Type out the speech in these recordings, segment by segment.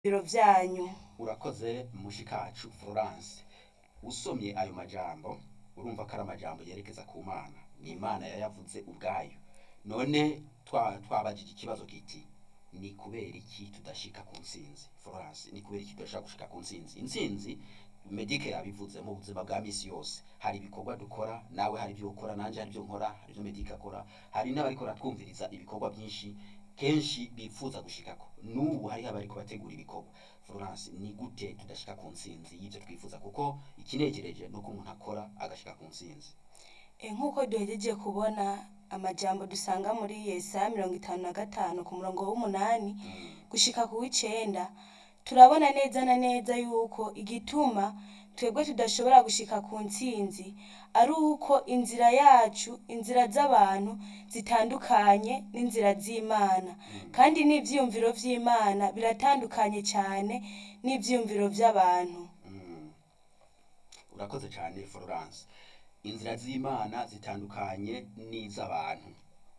biro vyanyu urakoze mushikacu Florence usomye ayo majambo urumva ko ari amajambo yerekeza ku mana ni imana yayavuze ubwayo none twa twabajije ikibazo kiti ni kubera iki tudashika ku ntsinzi Florence ni kubera iki tudashaka gushika ku ntsinzi intsinzi medike yabivuze mu buzima bwa misi yose hari ibikorwa dukora nawe hari ibyo ukora nanje hari ibyo nkora hari ibyo medike akora hari n'abariko baratwumviriza ibikorwa byinshi kenshi bifuza gushikako n'ubu hariho abariko bategura ibikorwa Florence ni gute tudashika ku ntsinzi y'ivyo twifuza kuko ikinejereje ni uko umuntu akora agashika ku ntsinzi E, nk'uko duhejeje kubona amajambo dusanga muri Yesaya mirongo itanu na gatanu ku murongo w'umunani gushika ku w'icenda turabona neza na neza yuko igituma twebwe tudashobora gushika ku ntsinzi ari uko inzira yacu inzira z'abantu zitandukanye n'inzira z'imana kandi n'ivyiyumviro vy'imana biratandukanye cyane n'ivyiyumviro vy'abantu Mm. urakoze cyane Florence inzira z'imana zitandukanye n'iz'abantu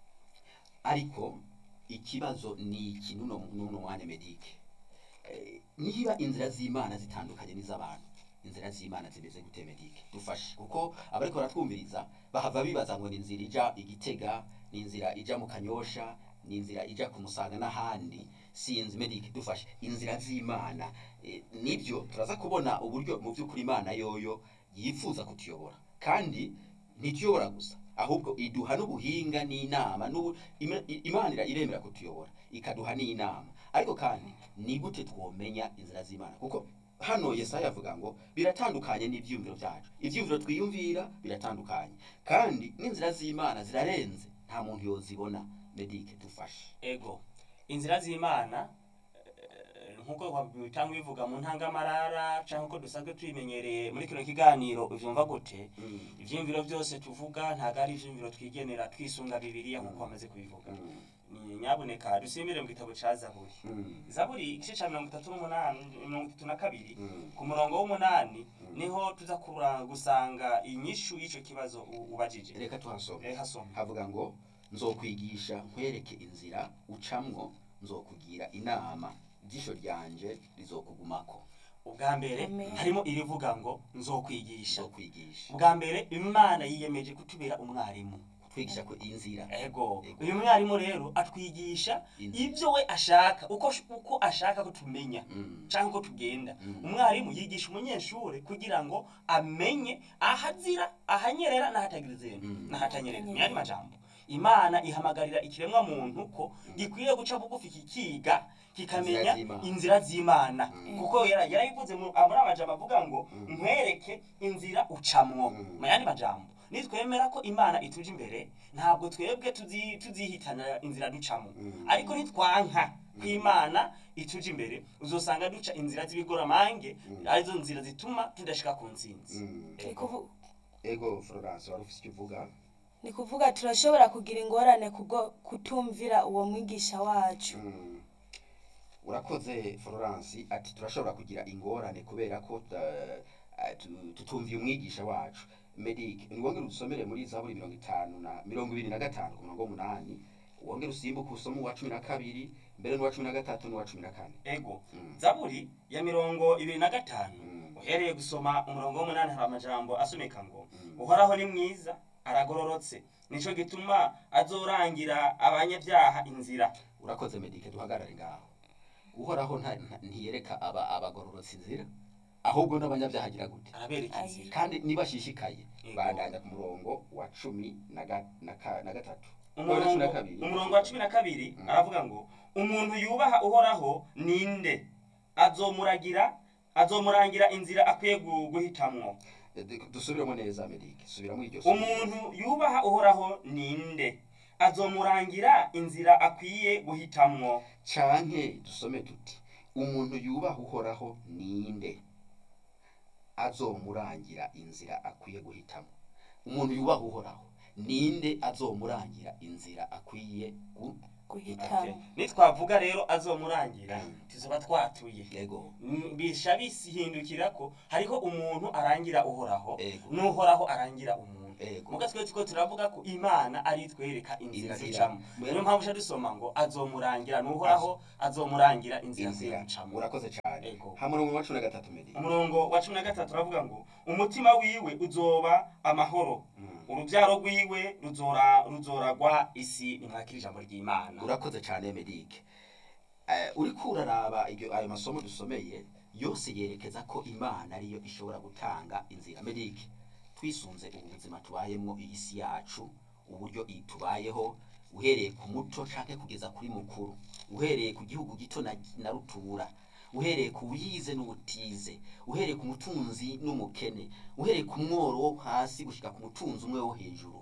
ariko ikibazo ni iki nuno nuno mwana medike Eh, niba inzira z'imana zitandukanye n'iz'abantu inzira z'imana zimeze gute medike dufashe kuko abariko baratwumviriza bahava bibaza ngo ni inzira ija igitega ni inzira ija mu kanyosha ni inzira ija ku musaga n'ahandi sinzi medike dufashe inzira z'imana Eh, nibyo turaza kubona uburyo mu by'ukuri imana yoyo yifuza kutuyobora kandi ntituyobora gusa ahubwo iduha n'ubuhinga n'inama n'ubu Ima- i- imana ira- iremera kutuyobora ikaduha n'inama ariko kandi ni gute twomenya inzira z'imana kuko hano yesaya avuga ngo biratandukanye n'ibyiyumviro byacu ibyiyumviro twiyumvira biratandukanye kandi n'inzira z'imana zirarenze nta muntu yozibona medike dufashe ego inzira z'imana eh, nk'uko bitanga bivuga mu ntangamarara cyangwa uko dusanzwe tubimenyereye muri kino kiganiro uvyumva gute Mm. ivyiyumviro byose tuvuga ntabwo ari ivyiyumviro twigenera twisunga bibiliya nk'uko bamaze kubivuga Mm. ni nyabuneka dusimbire mu gitabo ca zaburi Mm. zaburi igice ca mirongo itatu n'umunani mirongo itatu na kabiri Mm. ku murongo w'umunani niho tuza kura- gusanga inyishu y'ico kibazo u- ubajije reka tuhasome reka soma havuga ngo nzokwigisha nkwereke inzira ucamwo nzokugira inama ijisho ryanje rizokugumako ubwa mbere Amen. harimo irivuga ngo nzokwigisha nzokwigisha ubwa mbere imana yiyemeje kutubera umwarimu kutwigisha ko inzira ego Ego. uyu mwarimu rero atwigisha Inzira. ibyo we ashaka uko uko ashaka ko tumenya Mm. cyangwa ko tugenda Mm. umwarimu yigisha umunyeshuri kugira ngo amenye ahazira ahanyerera n'ahatagira izina Mm. n'ahatanyerera Ahanyerera. ni yandi majambo imana ihamagarira ikiremwa muntu ko gikwiye guca bugufi kikiga kikamenya Inzira z'Imana. inzira z'imana Mm. kuko yara- yarabivuze mu muri amajambo avuga ngo Mm. nkwereke inzira ucamwo Mm. mu yandi majambo nitwemera ko imana ituje imbere ntabwo twebwe tuzi- tuzihitanira inzira ducamo Mm. ariko nitwanka ko imana ituje imbere uzosanga duca inzira z'ibigoramange Mm. arizo nzira zituma tudashika ku ntsinzi Mm. Ni kuvu- ego florence wari ufite icyo uvuga ni kuvuga turashobora kugira ingorane kubwo kutumvira uwo mwigisha wacu Mm. urakoze florence ati turashobora kugira ingorane kubera ko eh, eh, tu- tutumviye umwigisha wacu medic niwongere udusomere muri zaburi mirongo itanu na mirongo ibiri na gatanu ku murongo w'umunani wongere usimbuke usome uwa cumi na kabiri mbere n'uwa cumi na gatatu n'uwa cumi na kane ego Mm. zaburi ya mirongo ibiri na gatanu Mm. uhereye gusoma umurongo w'umunani hari amajambo asomeka ngo Mm. uhoraho ni mwiza aragororotse nico gituma azorangira abanyabyaha inzira urakoze medike duhagarare ngaho uhoraho nta- nta- ntiyereka aba abagororotse inzira ahubwo n'abanyabyaha agira gute arabereka Ayi. inzira kandi nibashishikaye Yego. bandanya ku murongo wa cumi na ga- na ka- na gatatu umurongo cumi na kabiri. umurongo wa cumi na kabiri Mm. aravuga ngo umuntu yubaha uhoraho ninde azomuragira azomurangira inzira akwiye gu- guhitamwo Eh, de- dusubiremo neza medike subiramo iryo somo. umuntu yubaha uhoraho ninde azomurangira inzira akwiye guhitamwo canke dusome tuti umuntu yubaha uhoraho ninde azomurangira inzira akwiye guhitamo umuntu yubaha uhoraho ninde azomurangira inzira akwiye gu- guhitamo nitwavuga rero azomurangira Mm. tuzoba twatuye yego Mm, bisha bisihindukira ko hariho umuntu arangira uhoraho Ego. n'uhoraho arangira umuntu Ego. muga twe tuko turavuga ko imana ari twereka inzira Inzira. zicamo Mwene- niyo mpamvu uca dusoma ngo azomurangira n'uhoraho azomurangira inzira inzira zicamo urakoze cyane Ego. hamwe n'umurongo wa cumi na gatatu medi umurongo wa cumi na gatatu uravuga ngo umutima wiwe uzoba amahoro urubyaro rwiwe ruzora ruzoragwa isi nimwakira ijambo ry'imana urakoze cyane medike Eh, uriko uraraba iryo ayo masomo dusomeye yose yerekeza ko imana ariyo ishobora gutanga inzira medike twisunze ubu buzima tubayemo iyi si yacu uburyo iyi tubayeho uhereye ku muto canke kugeza kuri mukuru uhereye ku gihugu gito na, na rutura uhereye ku wize n'ubutize uhereye ku mutunzi n'umukene uhereye ku mworo wo hasi gushika ku mutunzi umwe wo hejuru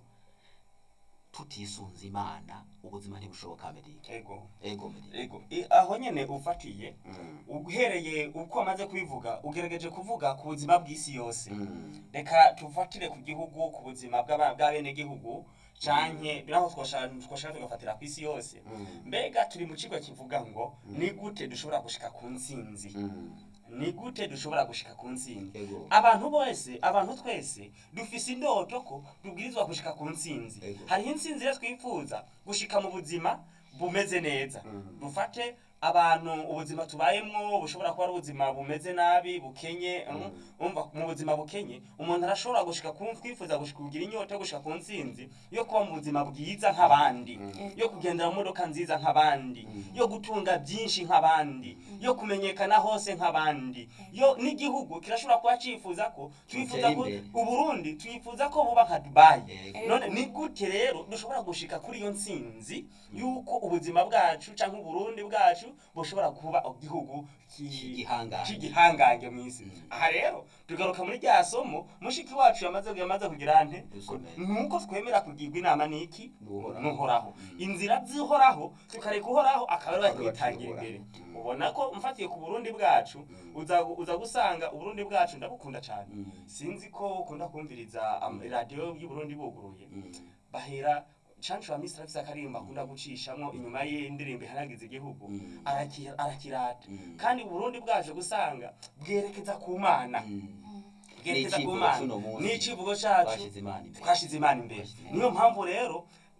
tutisunze imana ubuzima ntibushoboka medike ego ego medike ego I- aho nyene ufatiye Mm. uhereye uko amaze kubivuga ugerageje kuvuga ku buzima bw'isi yose Mm. reka tufatire ku gihugu ku buzima bw'aba- bw'abenegihugu canke naho twoshaka twoshaka tugafatira ku isi yose Mm. mbega turi mu kigo kivuga ngo ni gute dushobora gushika ku ntsinzi Mm. ni gute dushobora gushika ku ntsinzi ego abantu bose abantu twese dufise indoto ko tubwirizwa gushika ku ntsinzi Ego. hariho intsinzi rero twifuza gushika mu buzima bumeze neza Mm. dufate abantu ubuzima tubayemwo bushobora kuba ari ubuzima bumeze nabi bukenye Mm. umva mu buzima bukenye umuntu arashobora gushika ku twifuza gushika kugira inyota yo gushika ku ntsinzi yo kuba mu buzima bwiza nk'abandi Mm. yo kugendera mu modoka nziza nk'abandi Mm. yo gutunga byinshi nk'abandi yo kumenyekana hose nk'abandi yo n'igihugu kirashobora kuba cifuza ko twifuza ko imbere. uburundi twifuza ko buba nka dubayi Ego. none ni gute rero dushobora gushika kuri iyo ntsinzi yuko ubuzima bwacu canke uburundi bwacu bushobora kuba igihugu ki- C'igihangange. c'igihangange mw'isi Mm. aha rero tugaruka muri rya somo mushiki wacu yamaze yamaze kugira nte Dusomere. nuko twemera kugirwa inama n'iki N'uhoraho. n'uhoraho Mm. inzira z'ihoraho tukareka uhoraho akaba ariwe Akaba ariwe twitangira atuyobora. imbere Mm. ubona ko mfatiye ku burundi bwacu Mm. uza uza gusanga uburundi bwacu ndabukunda cyane Mm. sinzi ko ukunda kumviriza am- radiyo y'uburundi buguruye Mm. bahera cancu wa misiri afise akaririmbo akunda gucishamwo inyuma y'indirimbo ihanagiza igihugu Mm. araki- arakirata Mm. kandi uburundi bwaje gusanga bwerekeza ku mana Mm. bwerekeza ku N'icivugo mana c'uno munsi. n'icivugo cacu Twashize Imana imbere. twashize imana imbere Twashize Imana niyo mpamvu rero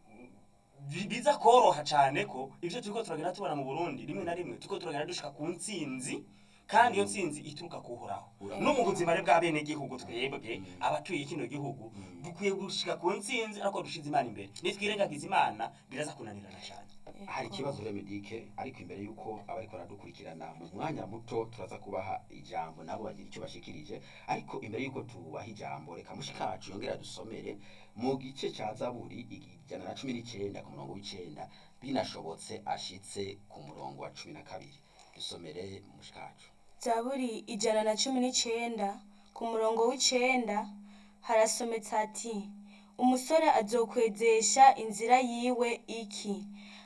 bi- biza koroha cyane ko ibyo turiko turagenda tubona mu burundi rimwe na rimwe turiko turagenda dushika ku ntsinzi kandi iyo ntsinzi ituruka kuhoraho Urakoze. no mu buzima rero bw'abenegihugu twebwe Mm. abatuye kino gihugu Mm. dukwiye gushika ku ntsinzi ariko dushize imana imbere nitwirengagiza imana biraza kunanirana cyane hari ikibazo rero medike ariko imbere y'uko abariko baradukurikirana mu mwanya muto turaza kubaha ijambo nabo bagira icyo bashikirije ariko imbere y'uko tubaha ijambo reka mushikacu yongera dusomere mu gice ca zaburi ijana na cumi n'icenda ku murongo w'icenda binashobotse ashitse ku murongo wa cumi na kabiri dusomere mushikacu zaburi ijana na cumi n'icenda ku murongo w'icenda harasometse ati umusore azokwezesha inzira yiwe iki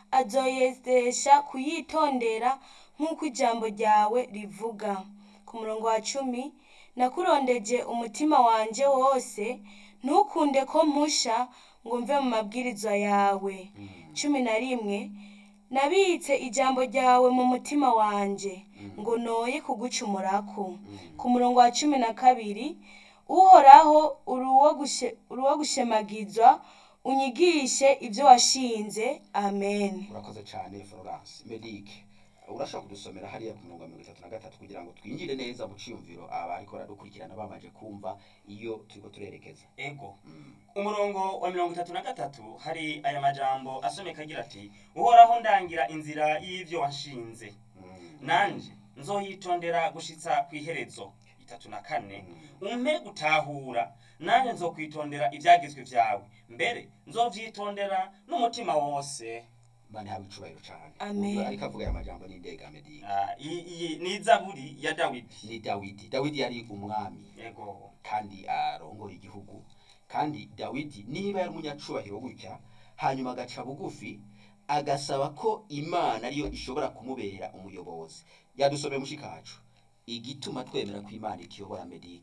azoyezesha kuyitondera nk'uko ijambo ryawe rivuga ku murongo wa cumi nakurondeje umutima wanje wose ntukunde ko mpusha ngo mve mu mabwirizwa yawe cumi na rimwe nabitse ijambo ryawe mu mutima wanje ngo noye kugucumurako ku murongo wa cumi na kabiri uhoraho uri uwo gushe- uri uwo gushemagizwa unyigishe ibyo washinze amen urakoze cyane florence medike urashaka kudusomera hariya ku murongo wa mirongo itatu na gatatu kugira ngo twinjire neza mu ciyumviro abariko baradukurikirana bamaze kumva iyo turiko turerekeza ego Mm. umurongo wa mirongo itatu na gatatu hari aya majambo asomeka agira ati uhoraho ndangira inzira y'ivyo washinze Mm. nanje nzoyitondera gushitsa ku iherezo itatu na kane umpe gutahura nanje nzokwitondera ivyagizwe vyawe mbere nzovyitondera n'umutima wose bane haba icubahiro cane Amen. Uyu ariko avuga aya majambo n'indega medike Ah, iyi iyi ni zaburi ya dawidi ni dawidi dawidi yari umwami yego kandi arongora igihugu kandi dawidi niba yari umunyacubahiro gutya hanyuma agaca bugufi agasaba ko imana ariyo ishobora kumubera umuyobozi yadusomeye mushikacu igituma twemera ko imana itiyobora medike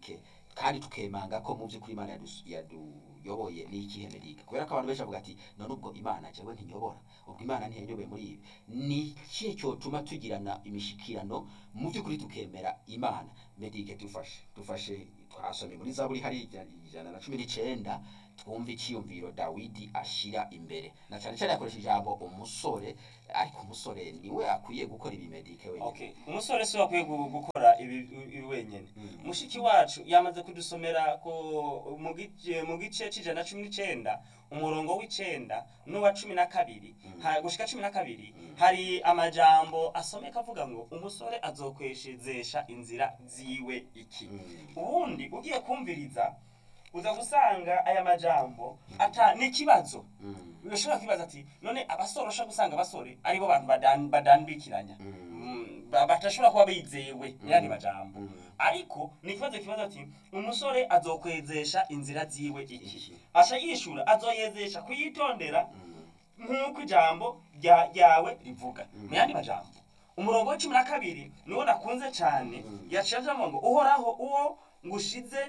kandi tukemanga ko mu by'ukuri imana yadus- yaduyoboye ni ikihe mediga kubera ko abantu benshi bavuga ati none ubwo imana jewe ntiyobora ubwo imana ntiyanyoboye muri ibi ni ikihe cyotuma tugirana imishikirano mu by'ukuri tukemera imana medike dufashe dufashe twasomye muri zaburi hari ija- ijana na cumi n'icenda twumva icyiyumviro dawidi ashira imbere na cyane cyane yakoresha ijambo umusore ariko umusore niwe akwiye gukora ibi medike wenyine okay umusore si we akwiye gu- gukora ibi ibi wenyine mushiki wacu yamaze kudusomera ko mu gice mu gice c'ijana na cumi n'icenda umurongo w'icenda n'uwa cumi na kabiri ha- gushika cumi na kabiri hari amajambo asomeka avuga ngo umusore azokweshezesha inzira ziwe iki Mm. ubundi ugiye kumviriza uza gusanga aya majambo ata n'ikibazo Mm. urashobora kwibaza ati none abasore ushobora gusanga abasore aribo bantu badan- badandikiranya Mm. Mm, ba- badashobora kuba bizewe n'ayandi majambo Mm. ariko ni ikibazo kibaza ati umusore azokwezesha inzira ziwe iki Iki. asha yishura azoyezesha kuyitondera Mm. nk'uko ijambo rya- ryawe rivuga Mm. mu yandi majambo umurongo wa cumi na kabiri niwo nakunze cyane Mm. yaciye avuga ngo uhoraho uwo ngushize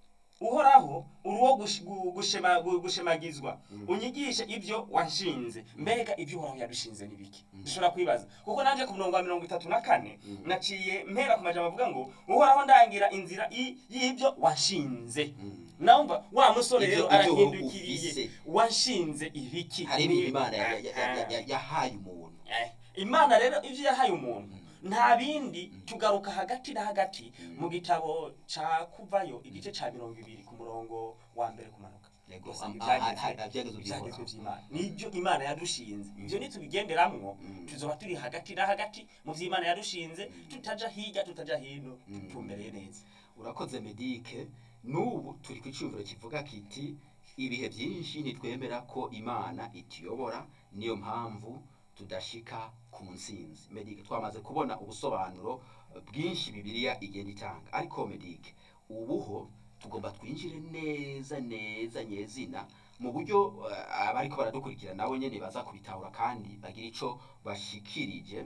uhoraho uri uwo gush- gu- gushema- gu- gushemagizwa unyigishe ibyo wanshinze mbega ibyo uhoraho yadushinze ni biki dushobora kwibaza kuko nanjye ku murongo wa mirongo itatu na kane naciye mpera ku majambo avuga ngo uhoraho ndangira inzira i- y'ibyo wanshinze Mm. nawumva wa musore Ibyo- rero ibyo arahindukiriye ufise. wanshinze ibiki hari ibintu imana ya- ya- ya- ya- ya- yahaye umuntu Eh, imana rero ibyo yahaye umuntu nta bindi tugaruka hagati na hagati mu gitabo ca kuvayo igice ca mirongo ibiri ku murongo wa mbere kumanuka Yego, Usanga am- ah, ivyagezwe- ah, ah, ivyagezwe ivyagezwe vy'Imana. vy'imana nibyo imana yadushinze ivyo nitubigenderamwo Mm. tuzoba turi hagati na hagati mu vy'imana yadushinze tutaja hirya tutaja hino Mm. tumbereye neza urakoze medike n'ubu turi ku cyumviro kivuga kiti ibihe byinshi ntitwemera ko imana ituyobora niyo mpamvu tudashika ku nsinzi medike twamaze kubona ubusobanuro bwinshi bibiliya igenda itanga ariko medike ubuho tugomba twinjire neza neza nyezina mu buryo eh, abariko baradukurikira nabo nyene baza kubitahura kandi bagira ico bashikirije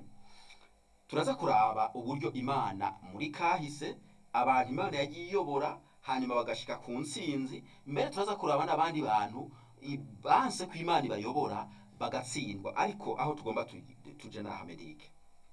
turaza kuraba uburyo imana muri kahise abantu imana yagiye iyobora hanyuma bagashika ku nsinzi mbere turaza kuraba n'abandi bantu i- banse ko imana ibayobora bagatsindwa ariko aho tugomba tugi- tuje na hamedike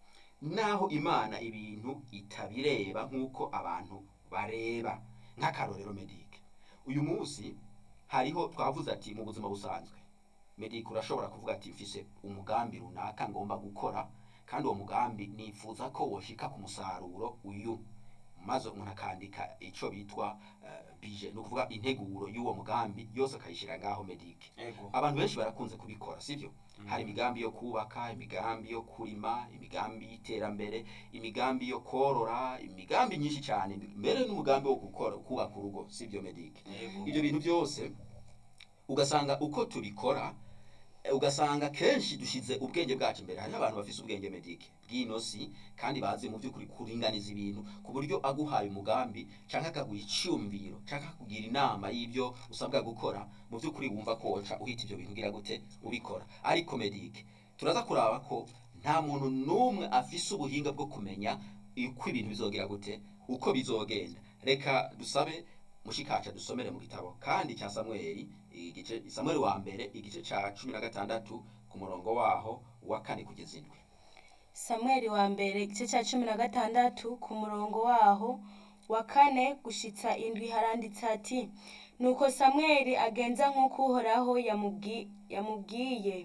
naho imana ibintu itabireba nk'uko abantu bareba nk'akarorero medike uyu munsi hariho twavuze ati mu buzima busanzwe medike urashobora kuvuga ati mfise umugambi runaka ngomba gukora kandi uwo mugambi nifuza ko woshika ku musaruro uyu maze umuntu akandika icyo bitwa eh, bije ni ukuvuga integuro y'uwo mugambi yose akayishyira ngaho medike ego abantu benshi barakunze kubikora sibyo hari imigambi yo kubaka imigambi yo kurima imigambi y'iterambere imigambi yo korora imigambi myinshi cyane mbere n'umugambi wo gukora kubaka urugo sibyo medike Yego. ibyo bintu byose ugasanga uko tubikora eh, ugasanga kenshi dushize ubwenge bwacu imbere hariho abantu bafise ubwenge medike bw'inosi kandi bazi mu by'ukuri kuringaniza ibintu ku buryo aguhaye umugambi cyangwa akaguha icyumviro cyangwa akakugira inama y'ibyo usabwa gukora mu by'ukuri wumva ko woca uhita ibyo bintu ugira gute ubikora ariko medike turaza kuraba ko nta muntu n'umwe afise ubuhinga bwo kumenya uko ibintu bizogira gute uko bizogenda reka dusabe mushikaca dusomere mu gitabo kandi cya samweli igice samweli wa mbere igice ca cumi na gatandatu ku murongo waho wa kane kugeza indwi samweli wa mbere igice cya cumi na gatandatu ku murongo waho wa kane gushitsa indwi haranditse ati nuko samweli agenza nk'uko uhoraho yamubwi- yamubwiye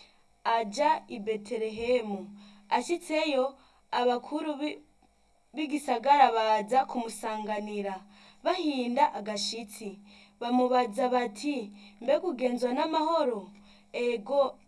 ajya i betelehemu ashyitseyo abakuru bi- b'igisagara baza kumusanganira bahinda agashitsi bamubaza bati mbega ugenzwa n'amahoro ego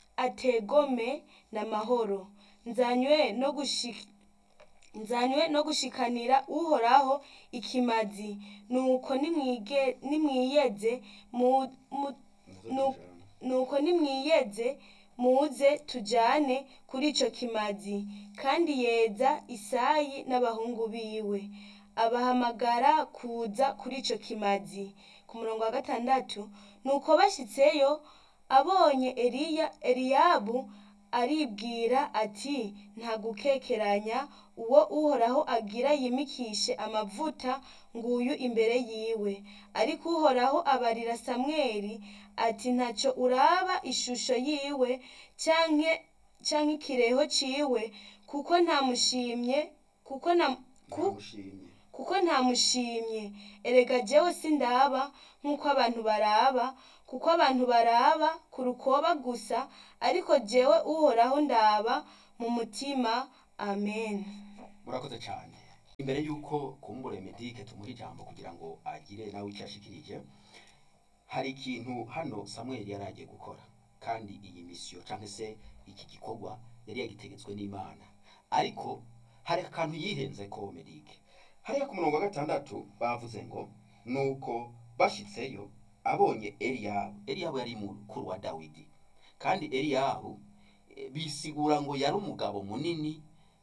ategome n'amahoro nzanywe no gushika nzanywe no gushikanira uhoraho ikimazi nuko nimwige nimwiyeze mu, mu, nu- nuko nimwiyeze muze tujane kuri ico kimazi kandi yeza isayi n'abahungu biwe abahamagara kuza kuri ico kimazi ku murongo wa gatandatu nuko bashitseyo abonye eliya eliyabu aribwira ati nta gukekeranya uwo uhoraho agira yimikishe amavuta nguyu imbere yiwe ariko uhoraho abarira samweli ati ntacyo uraba ishusho yiwe canke canke ikireho ciwe kuko ntamushimye kuko nta ku, ntamushimye kuko ntamushimye erega jewe sindaba nk'uko abantu baraba kuko abantu baraba ku rukoba gusa ariko jewe uhoraho ndaba mu mutima amen murakoze cyane imbere y'uko kumbure medike tumuha ijambo kugira ngo agire nawe icyo ashikirije hari ikintu hano samweli yari agiye gukora kandi iyi misiyo cyangwa se iki gikorwa yari yagitegetswe n'imana ariko hari akantu yihenze ko medike hariya ku murongo wa gatandatu bavuze ngo nuko bashitseyo abonye eliyabu eliyabu yari mukuru wa dawidi kandi eliyabu eh, bisigura ngo yari umugabo munini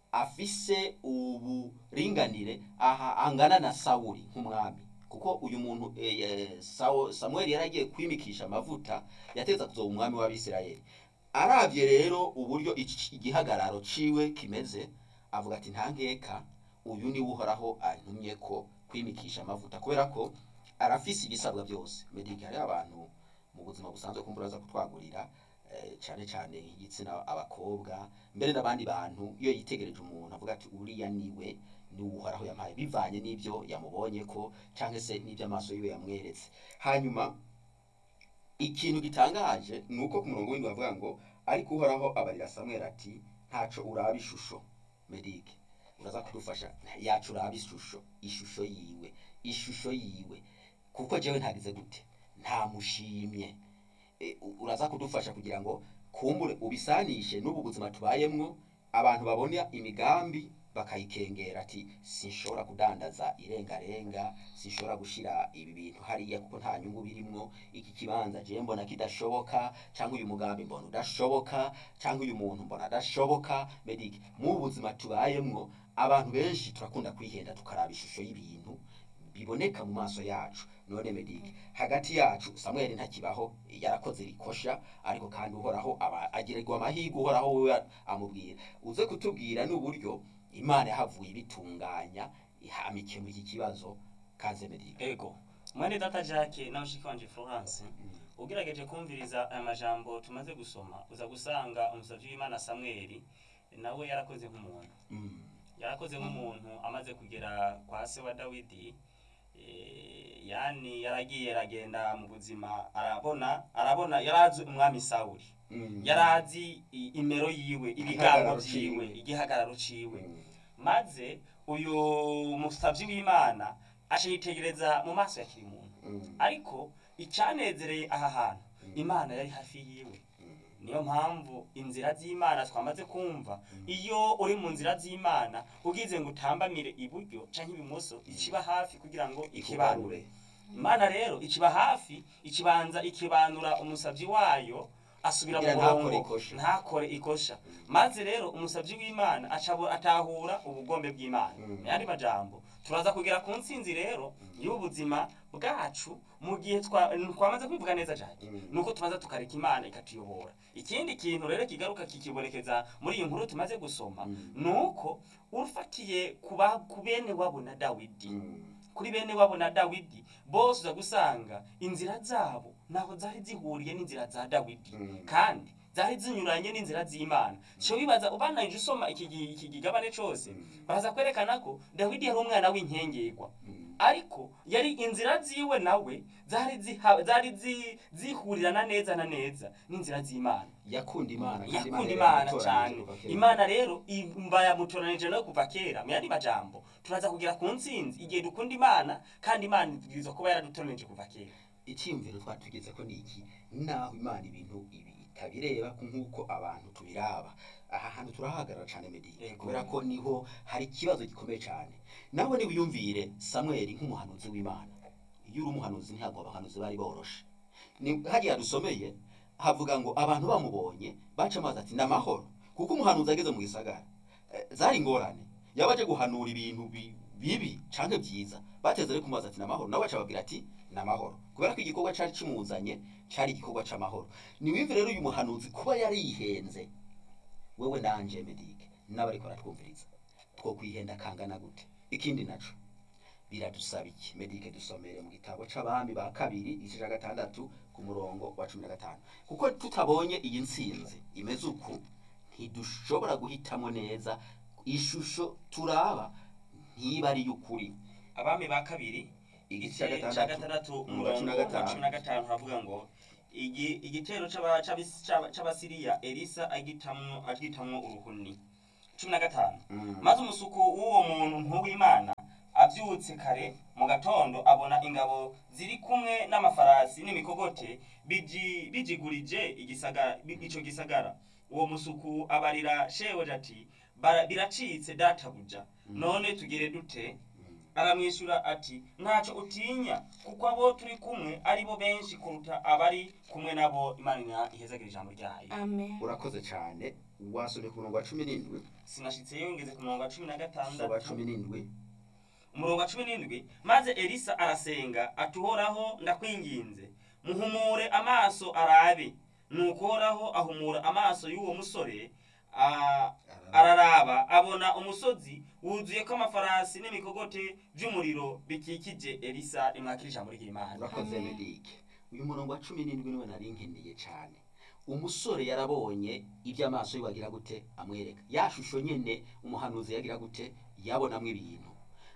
afise uburinganire aha angana na sawuli nk'umwami kuko uyu muntu eh, eh, Sawo- samweli yari agiye kwimikisha amavuta yateza kuzoba umwami w'abisirayeli aravye rero uburyo ici- igihagararo ciwe kimeze avuga ati nta nkeka uyu niwe uhoraho antumye ko kwimikisha amavuta kubera ko arafise ibisabwa byose medike hariho abantu mu buzima busanzwe kumbura aza kutwagurira eh, cyane cyane igitsina abakobwa mbere n'abandi bantu iyo yitegereje umuntu avuga ati uriya niwe niwe uhoraho yampaye bivanye n'ibyo yamubonye ko cyangwa se n'ibyo amaso yiwe yamweretse hanyuma ikintu gitangaje ni uko ku murongo w'indwi bavuga ngo ariko uhoraho abarira samweli ati ntaco uraba ishusho medike uraza kudufasha yacu uraba ishusho ishusho yiwe ishusho yiwe kuko jewe ntagize gute ntamushimye E, u- uraza kudufasha kugira ngo kumbure ubisanishe n'ubu buzima tubayemwo abantu babona imigambi bakayikengera ati sinshobora kudandaza irengarenga sinshobora gushira ibi bintu hariya kuko nta nyungu birimwo iki kibanza je mbona kidashoboka cyangwa uyu mugambi mbona udashoboka cyangwa uyu muntu mbona adashoboka medike mu buzima tubayemwo abantu benshi turakunda kwihenda tukaraba ishusho y'ibintu biboneka mu maso yacu none medike hagati yacu samweli ntakibaho yarakoze rikosha ariko kandi uhoraho aba agirirwa amahirwe uhoraho wewe amubwira uze kutubwira n'uburyo imana yahavuye ibitunganya ihama ikemura iki kibazo kaze medike ego mwene data jacques na mushiki wanje florence ugerageje kumviriza aya majambo tumaze gusoma uza gusanga umusavyi w'imana samweli nawe yarakoze nk'umuntu Mm. yarakoze nk'umuntu amaze kugera kwa se wa dawidi eh, yani yaragiye aragenda mu buzima arabona arabona yarazi umwami sawuli Mm. yarazi i- imero yiwe ibigango Igihagararo vyiwe ciwe. igihagararo ciwe Mm. maze uyu musavyi w'imana aca yitegereza mu maso ya kiri muntu Mm. ariko icanezereye aha hantu imana yari hafi yiwe Mm. niyo mpamvu inzira z'imana twamaze kumva iyo uri mu nzira z'imana ugize ngo utambamire iburyo canke ibumoso ikiba hafi kugira ngo ikibanure ikubarure imana rero ikiba hafi ikibanza ikibanura umusavyi wayo asubira mu Kugira ntakore murongo ikosha. ntakore ikosha maze rero umusavyi w'imana acabo atahura ubugombe bw'imana Mm. mu yandi majambo turaza kugera ku ntsinzi rero y'ubuzima bwacu mu gihe twa- twamaze kwivuga neza cyane Mm. nuko tumaze tukareka imana ikatuyobora ikindi kintu rero kigaruka kikibonekeza muri iyi nkuru tumaze gusoma Mm. nuko ufatiye ku ba- ku bene wabo na dawidi Mm. kuri bene wabo na dawidi bose uza gusanga inzira zabo naho zari zihuriye n'inzira za dawidi Mm. kandi zari zinyuranye n'inzira z'imana cyo wibaza ubananije usoma iki gi- iki gigabane cyose Mm. baraza kwerekana ko dawidi yari umwana w'inkengerwa Mm. ariko yari inzira ziwe nawe zari ziha- zari zi- zihurirana neza na neza n'inzira z'imana yakunda imana kandi yakunda yari imana yaramutoranije cyane kuva kera. imana rero imba yamutoranije no kuva kera mu yandi majambo turaza kugera ku ntsinzi igihe dukunda imana kandi imana ibwirizwa kuba yaradutoranije kuva kera icyiyumviro twatugeze ko ni iki naho imana ibintu ibi itabireba nk'uko abantu tubiraba aha hantu turahagarara cyane medike Yego. kubera ko niho hari ikibazo gikomeye cyane nawe niwiyumvire samweli nk'umuhanuzi w'imana iyo uri umuhanuzi ntabwo abahanuzi bari boroshe ni hariya dusomeye havuga ngo abantu bamubonye baca amazi ati ni amahoro kuko umuhanuzi ageze mu gisagara eh, zari ingorane yaba aje guhanura ibintu bi- bibi canke byiza bateze ariko umubaza ati ni amahoro nawe aca ababwira ati ni amahoro kubera ko igikorwa cari kimuzanye cari igikorwa c'amahoro niwimve rero uyu muhanuzi kuba yari yihenze wewe nanje medike n'abariko baratwumviriza two kwihenda kangana gute ikindi naco biradusaba iki medike dusomere mu gitabo c'abami ba kabiri igice ca gatandatu ku murongo wa cumi na gatanu kuko tutabonye iyi ntsinzi imeze uku ntidushobora guhitamo neza ishusho turaba ntiba ari y'ukuri abami ba kabiri igice igice ca cya gatandatu gatandatu umurongo wa cumi na umurongo wa gatanu. cumi na gatanu havuga ngo igi- igitero c'aba- c'abis- c'aba- c'abasiriya elisa agitamwo agitamwo uruhuni cumi na gatanu Mm. maze umusuku w'uwo muntu ntuw'imana abyutse kare mu gatondo abona ingabo ziri kumwe n'amafarasi n'imikogote biji- bijigurije igisagara bi- ico gisagara uwo musuku abarira shebuja ati "Bara- biracitse databuja none tugire dute aramwishyura ati ntacyo utinya kuko abo turi kumwe ari bo benshi kuruta abari kumwe nabo imana ihezagira ijambo ryayo amen urakoze cyane wasomye ku murongo wa cumi n'indwi sinashitseyo ngeze ku murongo wa cumi na soba gatandatu cumi n'indwi umurongo wa cumi n'indwi maze elisa arasenga ati uhoraho ndakwinginze muhumure amaso arabe nuko uhoraho ahumura amaso y'uwo musore a- araraba abona umusozi wuzuyeko amafarasi n'imikogote by'umuriro bikikije elisa rimwakira ijambo ry'imana urakoze Amen. medike uyu murongo wa cumi n'indwi niwe nari nkeneye cyane umusore yarabonye ibyo amaso ye wagira gute amwereka ya shusho nyene umuhanuzi yagira gute yabonamwo ibintu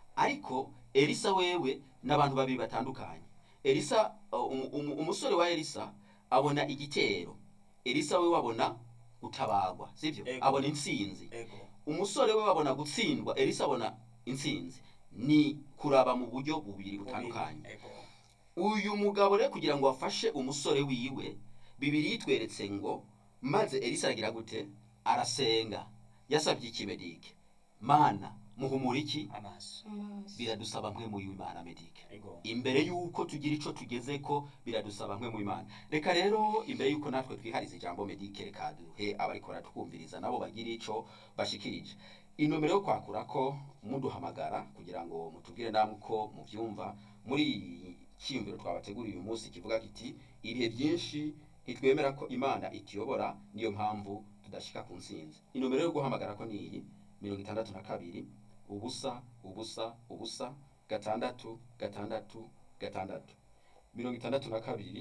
ariko elisa wewe n'abantu babiri batandukanye elisa uh, umu- umu- umusore wa elisa abona igitero elisa we wabona gutabagwa sibyo Ego. abona intsinzi ego umusore we babona gutsindwa elisa abona intsinzi ni kuraba mu buryo bubiri butandukanye ego uyu mugabo rero kugira ngo afashe umusore wiwe bibiri yitweretse ngo maze elisa aragira gute arasenga yasabye iki medike mana muhumura iki amaso amaso biradusaba nkwe mu imana medike ego imbere y'uko tugira ico tugeze ko biradusaba nkwe mu imana reka rero imbere y'uko natwe twihariza ijambo medike reka duhe abariko baratwumviriza nabo bagira ico bashikirije inomero yo kwakura ko muduhamagara kugira ngo mutubwire namwe uko muvyumva muri iyi cyiyumviro twabateguriye uyu munsi kivuga kiti ibihe byinshi ntitwemera ko imana ituyobora niyo mpamvu tudashika ku ntsinzi inomero yo guhamagara ko ni iyi mirongo itandatu na kabiri ubusa ubusa ubusa gatandatu gatandatu gatandatu mirongo itandatu na kabiri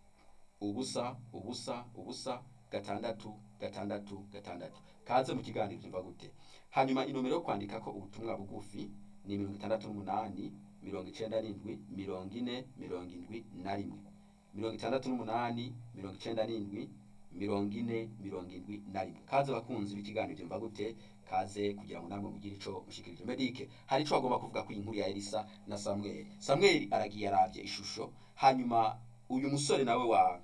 ubusa ubusa ubusa gatandatu gatandatu gatandatu kaze mu kiganiro byumva gute hanyuma inomero yo kwandika ko ubutumwa bugufi ni mirongo itandatu n'umunani mirongo icenda n'indwi mirongo ine mirongo indwi na rimwe mirongo itandatu n'umunani mirongo icenda n'indwi mirongo ine mirongo indwi na rimwe kaze bakunzi b'ikiganiro byumva gute kaze kugira ngo namwe mugire ico mushikirije medike hari ico bagomba kuvuga ku inkuru ya elisa na samweli samweli aragiye aravye ishusho hanyuma uyu musore nawe wa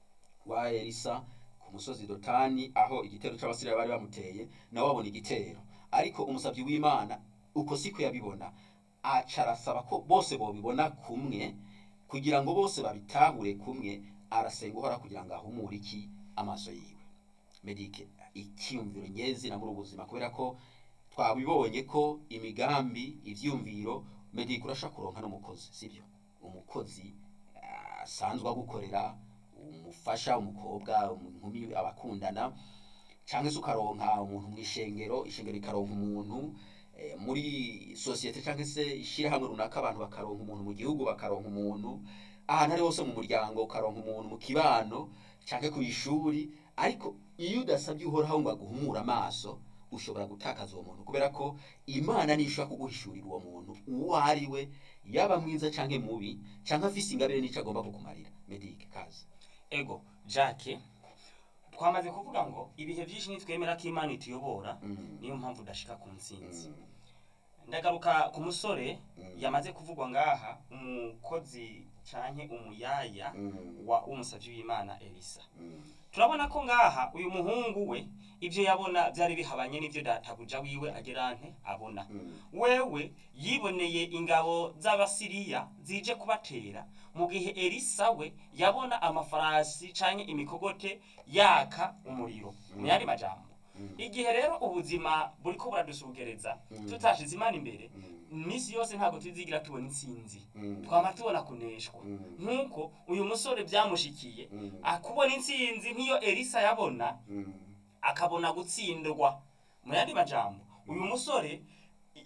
wa elisa ku musozi dotani aho igitero c'abasiriya bari bamuteye nawe abona igitero ariko umusabyi w'imana uko siko yabibona aca arasaba ko bose bobibona kumwe kugira ngo bose babitahure kumwe arasenga uhora kugira ngo ahumure iki amaso yiwe medike icyiyumviro nyezina muri ubu buzima kubera ko twabibonye ko imigambi ivyumviro medike urashaka kuronka n'umukozi sibyo umukozi ah, asanzwe agukorera umufasha umukobwa inkumi abakundana cyangwa se ukaronka umuntu mu ishengero ishengero rikaronka umuntu eh, muri sosiyete cyangwa se ishyirahamwe runaka abantu bakaronka umuntu mu gihugu bakaronka umuntu ahantu ari hose mu muryango ukaronka umuntu mu kibano cyangwa ku ishuri ariko iyo udasabye uhoraho ngo aguhumure amaso ushobora gutakaza uwo muntu kubera ko imana niyo ishobora kuguhishurira uwo muntu uwo ari we yaba mwiza cyangwa mubi cyangwa afise ingabire n'icyo agomba kukumarira medike kazi ego jacques twamaze kuvuga ngo ibihe byinshi nitwemera ko imana ituyobora Mm. niyo mpamvu udashika ku ntsinzi Mm. ndagaruka ku musore Mm. yamaze kuvugwa ngaha umukozi canke umuyaya Mm. wa umusavyi w'imana elisa Mm. turabona ko ngaha uyu muhungu we ibyo yabona byari bihabanye n'ibyo databuja wiwe agira nte abona Mm. wewe yiboneye ingabo z'abasiriya zije kubatera mu gihe elisa we yabona amafarasi canke imikogote yaka umuriro mu yandi majambo Mm. igihe rero ubuzima buriko buradusugereza Mm. tutashize imana imbere Mm. iminsi yose ntabwo tuzigira tubona intsinzi Mm. twama tubona kuneshwa Mm. nk'uko uyu musore byamushikiye Mm. akubona intsinzi nk'iyo elisa yabona Mm. akabona gutsindwa mu yandi majambo uyu musore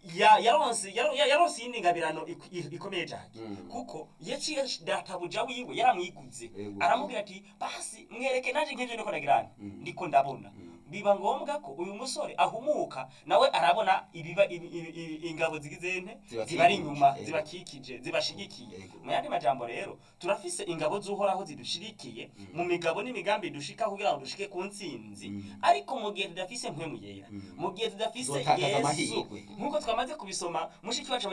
ya- yaronse yaro- ya- yaronse iyindi ngabirano ik- i- ikomeye cyane Mm. kuko yaciye databuja wiwe yaramwiguze Yego. aramubwira ati basi mwereke naje nk'ivyo ndiko ndagirana Mm. ndiko ndabona Mm. biba ngombwa ko uyu musore ahumuka nawe arabona ibiba ibi- ibi- ibi- ingabo zigize nte Zibakikije, zibari inyuma yego. zibakikije zibashigikiye Yego. mu yandi majambo rero turafise ingabo z'uhoraho zidushirikiye mu migabo n'imigambi dushika kugira ngo dushike ku ntsinzi Mm. ariko mu gihe tudafise mpwemu yera Mm. mu gihe tudafise Tuzotakaza yesu amahirwe. nk'uko twamaze kubisoma mushiki wacu